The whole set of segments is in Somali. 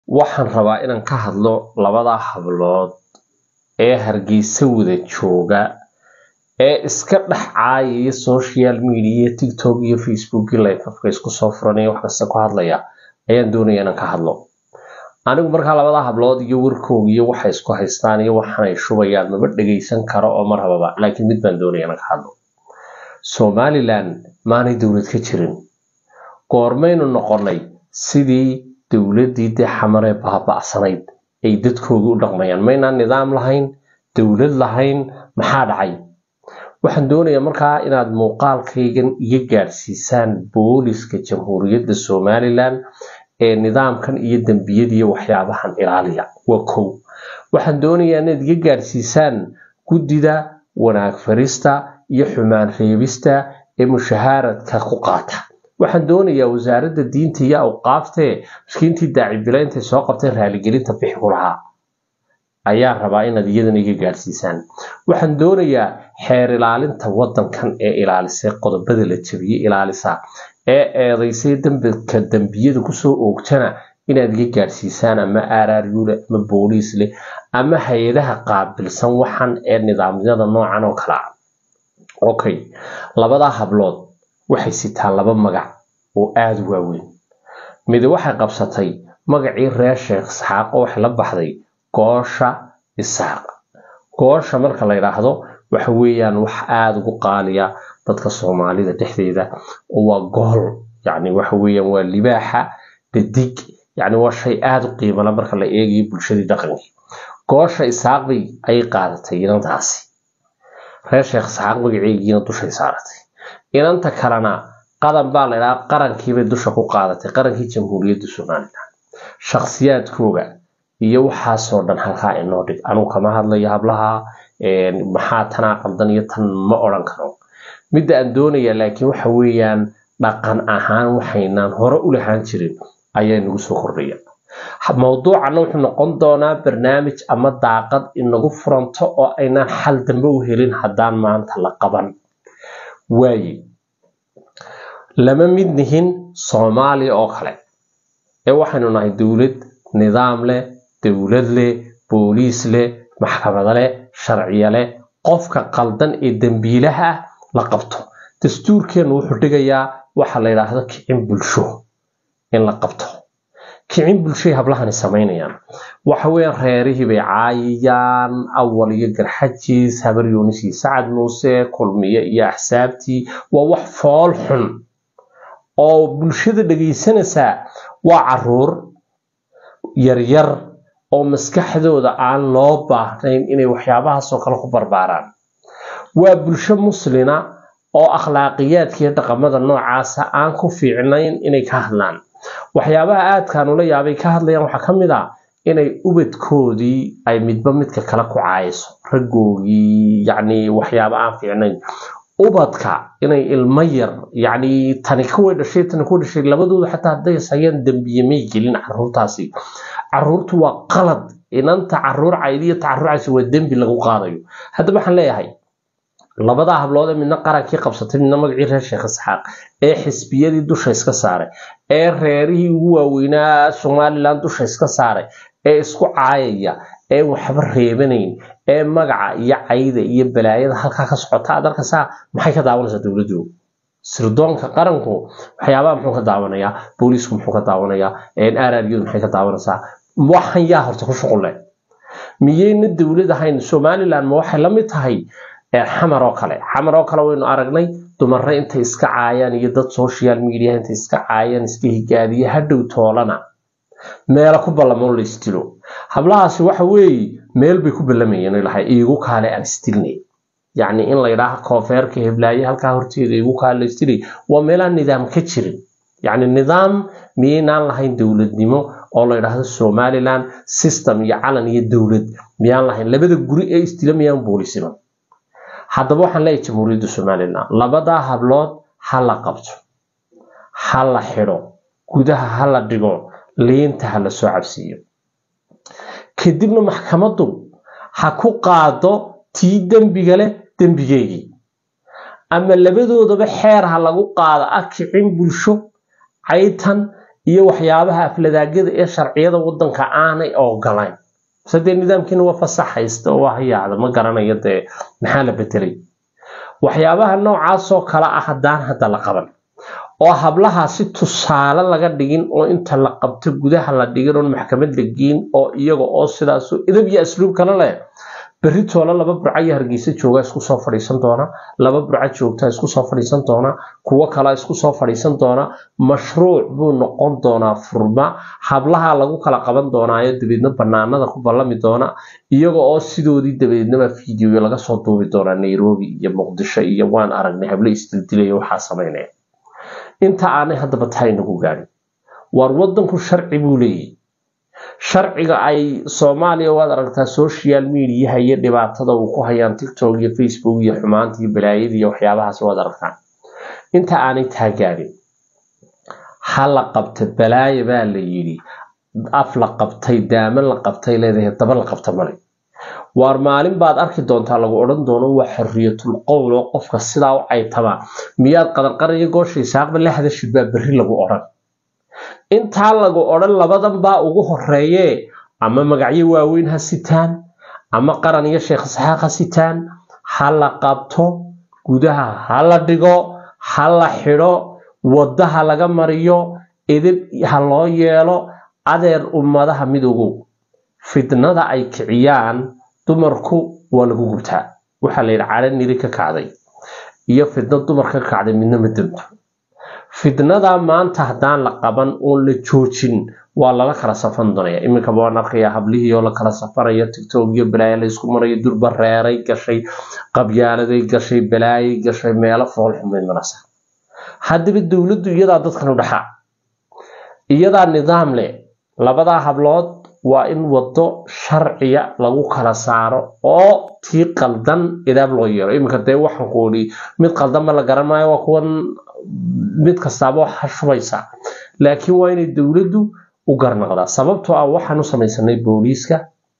waxaan rabaa inaan ka hadlo labada hablood ee hargeysa wada jooga ee iska dhex caayaya social media tiktok iyo facebook lifafka isku soo furanaya wax kasta ku hadlaya ayaan doonaya inaan ka hadlo anigu markaa labada hablood iyo warkooga iyo waxay isku haystaan iyo waxanay shubayaan maba dhegaysan karo oo mar hababa laakiin mid baan doonaya inaan ka hadlo somalilan maanay dowlad ka jirin goormaynu noqonay sidii dowladdii dee xamaree baaba'sanayd ay dadkoogii u dhaqmayaan maynaan nidaam lahayn dowlad lahayn maxaa dhacay waxaan doonayaa markaa inaad muuqaalkaygan iga gaadhsiisaan booliska jamhuuriyadda somalilan ee nidaamkan iyo dembiyadiiyo waxyaabahan ilaaliya waa kow waxaan doonayaa inaad iga gaadhsiisaan guddida wanaag farista iyo xumaan reebista ee mushahaaradka ku qaata waxaan doonayaa wasaaradda diinta iyo awqaaftee miskiintii daacibilaintay soo qabteen raaligelinta bixi ku lahaa ayaan rabaa inaad iyadana iga gaadhsiisaan waxaan doonayaa xeer ilaalinta waddankan ee ilaalisay qodobada la jabiyey ilaalisa ee eedaysay dambika dembiyada kusoo oogtana inaad iga gaadhsiisaan ama aaraaryule ama booliis leh ama hay-adaha qaabilsan waxan ee nidaamyada noocan oo kale ah okay labadaa hablood waxay sitaan laba magac oo aada u waaweyn mid waxay qabsatay magacii reer sheekh isxaaq oo waxay la baxday goosha isaaq goosha marka la yidhaahdo waxa weeyaan wax aada ugu qaaliya dadka soomaalida dhexdeeda oo waa gool yacni waxa weeyaan waa libaaxa dhadig yacni waa shay aada u qiimala marka la eegayo bulshadii dhaqankii goosha isaaq bay ayay qaadatay inantaasi reer sheekh isxaaq magaceegiina dushay saaratay inanta kalena qadan baa la ydhaha qarankiibay dusha ku qaadatay qarankii jamhuuriyadda somalilan shakhsiyaadkooga iyo waxaasoo dhan halkaa inoo dhig anugu kama hadlayo hablaha maxaa tanaa qaldan iyo tan ma odhan karo midda aan doonaya laakiin waxa weeyaan dhaqan ahaan waxaynaan hore u lahaan jirin ayaa nagu soo kordhaya mowduucana wuxuu noqon doonaa barnaamij ama daaqad inagu furanto oo aynaan xal dambe u helin haddaan maanta la qaban waaye lama mid nihin soomaaliya oo kale ee waxaynu nahay dowlad nidaam leh dowlad leh booliis leh maxkamado leh sharciya leh qofka qaldan ee dembiilaha ah la qabto dastuurkeennu wuxuu dhigayaa waxa la yidhaahdo kicin bulsho in la qabto kicin bulshay hablahani samaynayaan waxa weeyaan reerihii bay caayayaan awal iyo garxajiis habar yuunis iyo sacad muuse kulmiye iyo axsaabtii waa wax fool xun oo bulshada dhegaysanaysaa waa caruur yaryar oo maskaxdooda aan loo baahnayn inay waxyaabahaasoo kale ku barbaaraan waa bulsho muslina oo akhlaaqiyaadka iyo dhaqamada noocaasa aan ku fiicnayn inay ka hadlaan waxyaabaha aadkaan ula yaabay ka hadlayaan waxaa ka mid ah inay ubadkoodii ay midba midka kale ku caayso raggoogii yacni waxyaaba aan fiicnayn ubadka inay ilmo yar yacni tani kuway dhashay tani kuwa dhashay labadooda xataa hadday sayaan dembiye may gelin caruurtaasi caruurtu waa qalad inanta caruur caydiyo ta caruur caysi waa dembi lagu qaadayo haddaba waxaan leeyahay labadaa hablood ee midna qarankii qabsatay midna magacii reer sheekh isxaaq ee xisbiyadii dusha iska saaray ee reerihii ugu waaweynaa somalilan dusha iska saaray ee isku caayaya ee waxba reebanayn ee magaca iyo cayda iyo balaayada halkaa ka socota aad arkaysaa maxay ka daawanaysaa dowladdu sirdoonka qaranku waxyaabaha muxuu ka daawanayaa booliisku muxuu ka daawanayaa araryadu maxay ka daawanaysaa waxan yaa horta ku shuqul leh miyayna dowlad ahayn somalilan ma waxay la mid tahay xamar oo kale xamar oo kale waynu aragnay dumare intay iska caayaan iyo dad social media intay iska caayaan iska higaadiya hadhow toolana meela ku ballamoo la istilo hablahaasi waxa weeye meel bay ku ballamayeen ilahay iigu kaale aan istilnay yacni in la yidhaaha koofeerka heblaaye halkaa horteeda iigu kaale la istilay waa meelaan nidaam ka jirin yacni nidaam miyaynaan lahayn dowladnimo oo la yidhaahdo somaliland system iyo calan iyo dowlad miyaan lahayn labada guri ee istila miyaan boolisiman haddaba waxaan leeyahay jamhuuriyadda somalilan labadaa hablood ha la qabto ha la xidho gudaha ha la dhigo liinta ha la soo cabsiiyo kadibna maxkamaddu ha ku qaado tii dembiga leh dembigeygii ama labadoodaba xeer ha lagu qaado ah kicin bulsho caytan iyo waxyaabaha afladaagada ee sharciyada wadanka aanay ogolayn mise dee nidaamkiina waa fasaxaysta oo waa hayaacda ma garanayo dee maxaa la bedelay waxyaabaha noocaasoo kale ah haddaan hadda la qaban oo hablaha si tusaale laga dhigin oo inta la qabto gudaha la dhigin oon maxkamad la geyn oo iyaga oo sidaasoo idab iyo asluub kale leh berri toole laba burca iyo hargeysa jooga isku soo fadhiisan doona laba burca joogta isku soo fadhiisan doona kuwo kale isku soo fadhiisan doona mashruuc buu noqon doonaa furma hablaha lagu kala qaban doonaayo dabeedna banaanada ku ballami doona iyaga oo sidoodii dabeednaba fiidiyo laga soo duubi doonaa nairobi iyo muqdisho iyo waan aragnay hable isdildilaya waxaa samaynaya inta aanay haddaba tahay nagu gaadhin waar wadanku sharci buu leeyahy sharciga ay soomaaliya waad aragtaa social mediaha iyo dhibaatada uu ku hayaan tiktok iyo facebook iyo xumaanta iyo balaayada iyo waxyaabahaas waad aragtaa inta aanay taa gaadhin ha la qabta balaaya baa la yidhi af la qabtay daama la qabtay leedahay daba la qabta male waar maalin baad arki doontaa lagu odhan doono waa xorriyatul qowl oo qofka sidaa u caytama miyaad qadanqaraya goosha isaaqba la hadashid baa berri lagu odhan intaa lagu odhan labadan baa ugu horeeyee ama magacyo waaweyn ha sitaan ama qaran iyo sheekh isxaaq ha sitaan ha la qabto gudaha ha la dhigo ha la xidho waddaha laga mariyo edeb ha loo yeelo adeer ummadaha midoogow fitnada ay kiciyaan dumarku waa lagu gubtaa waxaa la yidhi cadho niri ka kacday iyo fitno dumarka ka kacday midna ma damto fitnada maanta haddaan la qaban oon la joojin waa lala kala safan doonaya iminkaba waan arkayaa hablihii oo la kala safanayo tictok iyo balaayo laysku marayo durba reeray gashay qabyaaladay gashay balaayay gashay meelo foolxumay marasa haddaba dowladdu iyadaa dadkan u dhaxaa iyadaa nidaam leh labadaa hablood waa in waddo sharciya lagu kala saaro oo tii qaldan idaab loo yeelo iminka dee waxaan ku odhi mid qaldan ma la garan maayo waa kuwan mid kastaaba waxa shubaysa laakiin waa inay dowladdu u garnaqdaa sababtoo ah waxaan u samaysanay booliiska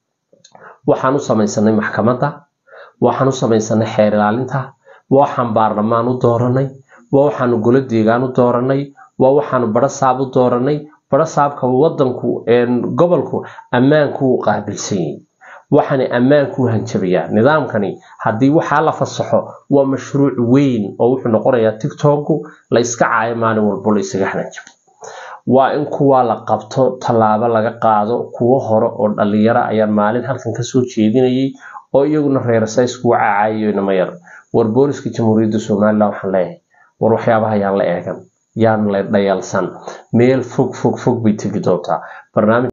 waxaan u samaysanay maxkamadda waxaan u samaysanay xeer ilaalinta waxaan baarlamaan u dooranay waa waxaanu golo deegaan u dooranay waa waxaanu barasaab u dooranay barasaabka wadanku gobolku ammaanku u qaabilsan yahay waxaana ammaanku hanjabayaa nidaamkani haddii waxaa la fasaxo waa mashruuc weyn oo wuxuu noqonayaa tictokku la iska caayo maalin walbo la isaga hanjabo waa in kuwa la qabto tallaabo laga qaado kuwo hore oo dhalinyaro ayaan maalin halkan kasoo jeedinayay oo iyaguna reersays kuwa caacayayo inama yar war booliska jamhuuriyadda somalilan waxaan leeyahay war waxyaabaha yaan la eegan yaan la dhayalsan meel fog fog fog bay tegi doontaa barnaamij